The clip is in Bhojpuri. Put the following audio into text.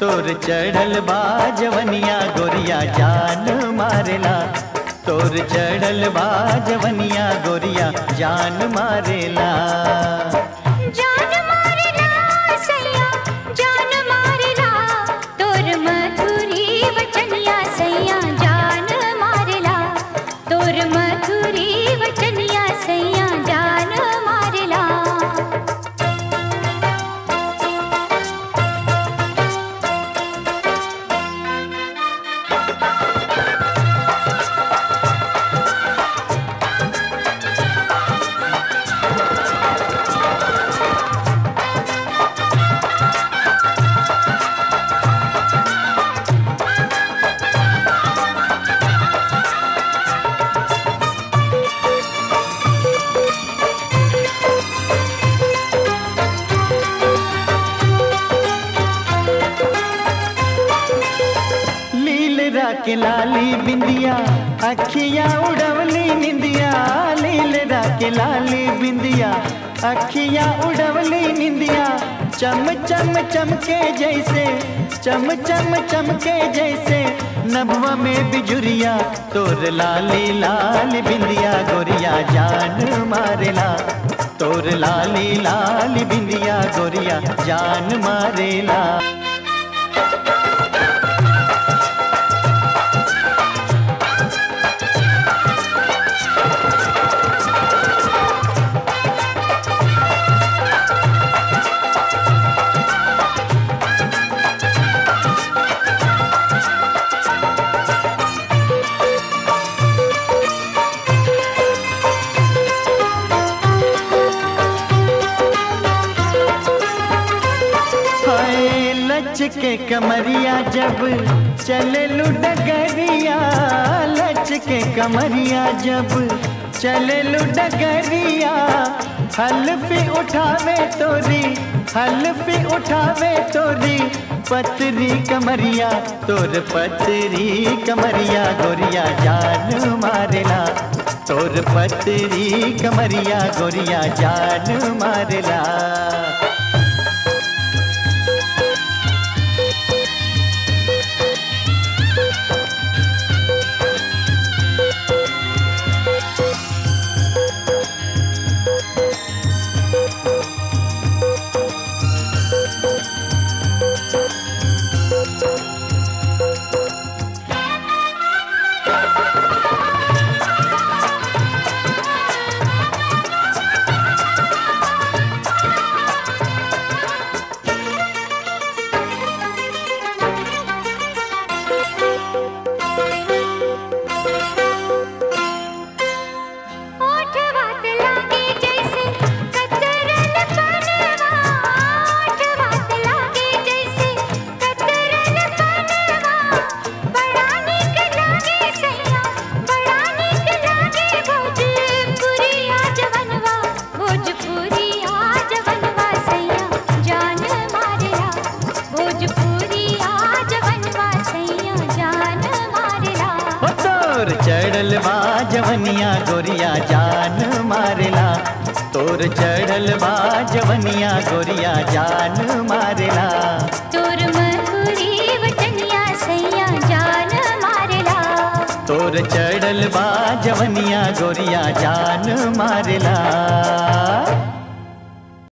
तोर चढ़ल बा जवनिया गोरिया जान मारेला तोर चढ़ल बा जवनिया गोरिया जान मारेला जान मारला सैया जान मारला तोर मधुरी वचनिया सैया जान मारला तोर मधुरी वचनिया सैया जान मारला लील राके लाली बिंदिया अखियां उड़वली निंदिया लील राके लाली बिंदिया अखियां उड़वली निंदिया चम चम चमके जैसे चम चम चमके जैसे नभवा में बिजुरिया तोर लाली लाल बिंदिया गोरिया जान मारेला तोर लाली लाल बिंदिया गोरिया जान मारेला हाय लच के कमरिया जब चले लुडगरिया लच के कमरिया जब चले लुडगरिया हल्फी उठावे तोरी हल्फी उठावे तोरी पतरी कमरिया तोर पतरी कमरिया गोरिया जान मारेला तोर पतरी कमरिया गोरिया जान मारेला ओठ वात लागे जैसे कतरन पनवा ओठ वात लागे जैसे कतरन पनवा बड़ा नीक लागे सैया बड़ा नीक लागे भोजपुरी जवनवा भोजपुरी जवनवा सैया जान मारेला भोजपुरी जवनवा सैया जान मारेला ओ तोर चढ़ल बा जवनिया गोरिया जान मारेला तोर चढ़ल बा जवनिया गोरिया जान मारेला तोर मधुरी वचनिया सैया जान मारेला तोर चढ़ल बा जवनिया गोरिया जान मारेला